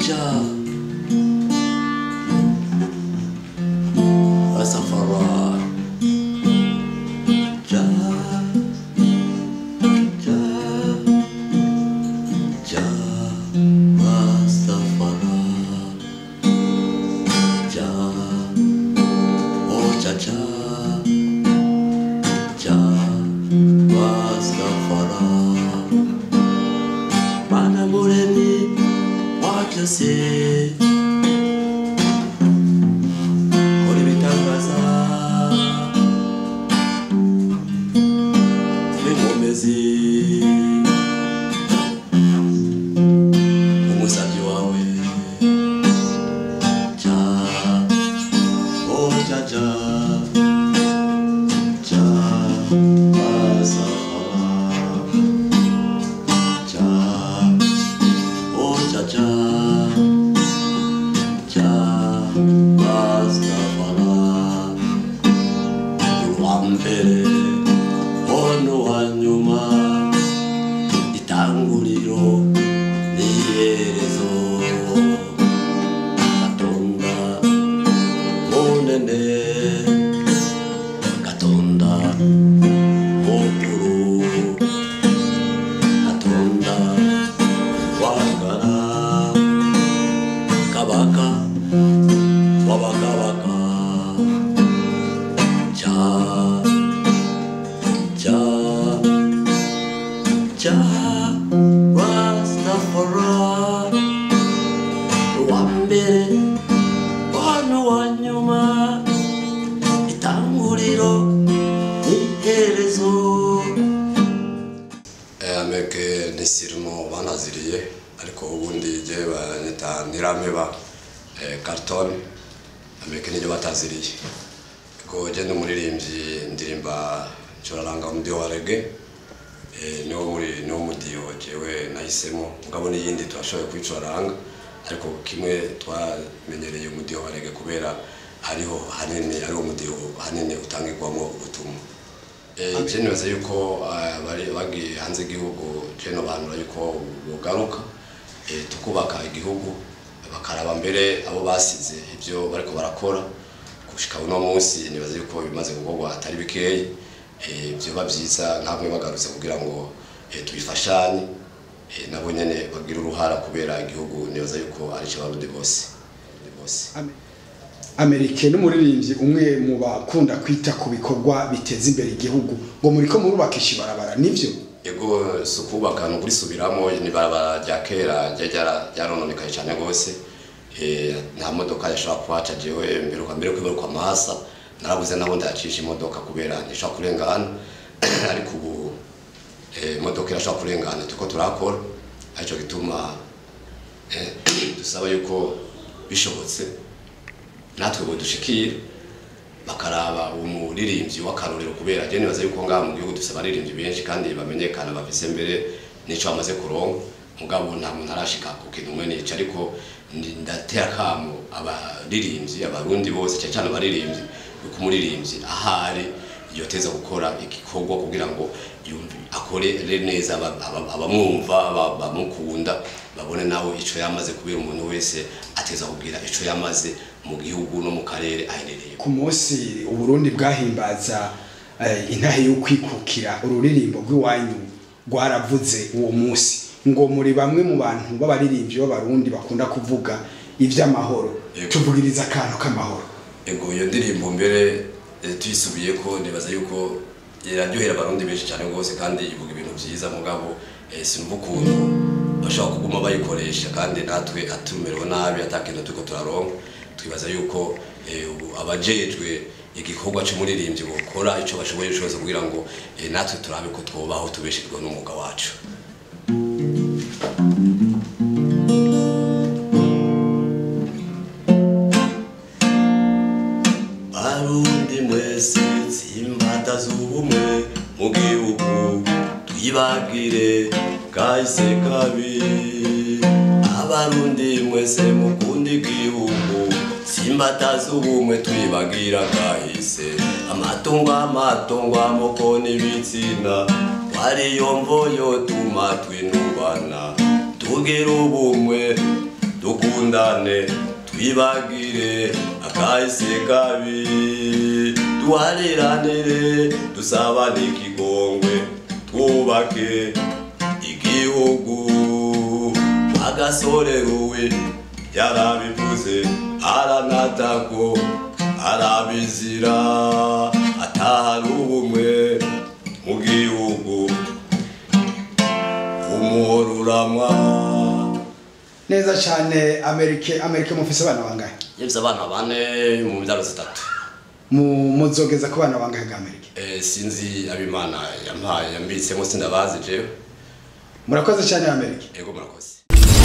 ja Rastafari ja ja ja Rastafari ja oh ja ja ja Rastafari Mana muremyi wa byose kora ibitangaza n'inkomezi umusabyi wawe ja oh ja ja ja Rastafari ja oh ja ja ja Rastafari uwa mbere ono wa nyuma itanguriro n'iherezo gatonda munene gatonda mukuru gatonda wagara kabaka wabakabaka ja ja ja Rastafari uwa mbere wano wa nyuma itanguriro n'iherezo ameke nisirimo banaziriye ariko ubundi je banyita nirameba carton ameke niryo bataziriye ko je ndi umuririmbyi ndirimba ncuraranga umudiho wa rege niwo muri niwo mudiho jewe nahisemo mugabo n'iyindi turashoboye kuyicuraranga ariko kimwe twamenyereye umudiho wa rege kubera hariho hanini ariwo mudiho hanini utangirwamo ubutumwa je nibaza yuko ah, bari bagiye hanze igihugu je nobanura yuko bogaruka eh, tukubaka igihugu bakaraba mbere abo basize ibyo bariko barakora gushika uno munsi nibaza yuko bimaze gukorwa atari bikeyi eh, vyoba vyiza nkamwe bagarutse kugira ngo eh, tubifashanye eh, nabo nyene bagira uruhara kubera igihugu nibaza yuko ari cyo barundi bose Abarundi bose amerike n'umuririmbyi umwe mu bakunda kwita ku bikorwa biteza imbere igihugu ngo muriko murubakisha ibarabara nivyo ego si ukubaka ni ukurisubiramo ni barabara rya kera ryari ryara- ryarononekaye cyane rwose Eh, nta modoka yashobora kuhaca jewe mbere uka mbere kwibaruka amahasa narabuze nabo ndayacisha imodoka kubera ntishobora kurengana ariko ubu eh, imodoka irashobora kurengana turiko turakora aricyo gituma eh, dusaba yuko bishobotse natwe bodushikira bakaraba umuririmbyi w'akarorero kubera je nibaza yuko ngaha mu gihugu dufise abaririmbyi benshi kandi bamenyekana bafise mbere n'ico bamaze kuronka mugabo nta muntu arashika ku kintu umwe nica ariko ndi- ndatera kamo abaririmbyi abarundi bose cyane cyane abaririmbyi yuko umuririmbyi ahari yoteza gukora igikorwa kugira ngo yumve akorere neza aba- aba- abamwumva aba- bamukunda babone nawe ico yamaze kubera umuntu wese ateza kugira ico yamaze mu gihugu no mu karere aherereye ku munsi uburundi bwahimbaza eh, intahe yo kwikukira ururirimbo rw'iwanyu rwaravuze uwo munsi ngo muri bamwe mu bantu b'abaririmbyi b'abarundi bakunda kuvuga ivy'amahoro Yego. tuvugiriza akantu k'amahoro ego iyo ndirimbo mbere eh, tuyisubiye ko nibaza yuko iraryohera abarundi benshi cyane rwose kandi ivuga ibintu byiza mugabo eh, sinumva ukuntu bashobora kuguma bayikoresha kandi natwe atumerewe nabi atakintu turiko turaronka twibaza yuko eh, ubu abajejwe igikorwa c'umuririmbyi bokora ico bashoboye cyose kugira ngo eh, natwe turabe ko twobaho tubeshejwe n'umwuga wacu barundi mwese tsimbata z'ubumwe mu gihugu twibagire kahise kabi abarundi mwese mukunda igihugu tsimbata z'ubumwe twibagira kahise amatungo amatungo amoko n'ibitsina twariyo mvoyo tuma twinubana tugira ubumwe dukundane twibagire akahise kabi duhariranire dusabane ikigongwe twubake igihugu agasore ruwe yarabivuze aranatako arabizira atahari ubumwe mu gihugu umuhoro uramwa neza cyane amerike amerike mufise abana bangahe yevye abana bane mu mbyaro zitatu Mu- muzogeza ku bana bangahe ga amerike Eh, sinzi abimana yampaye yambitsemo sindabazi jewe murakoze cyane amerike ego murakoze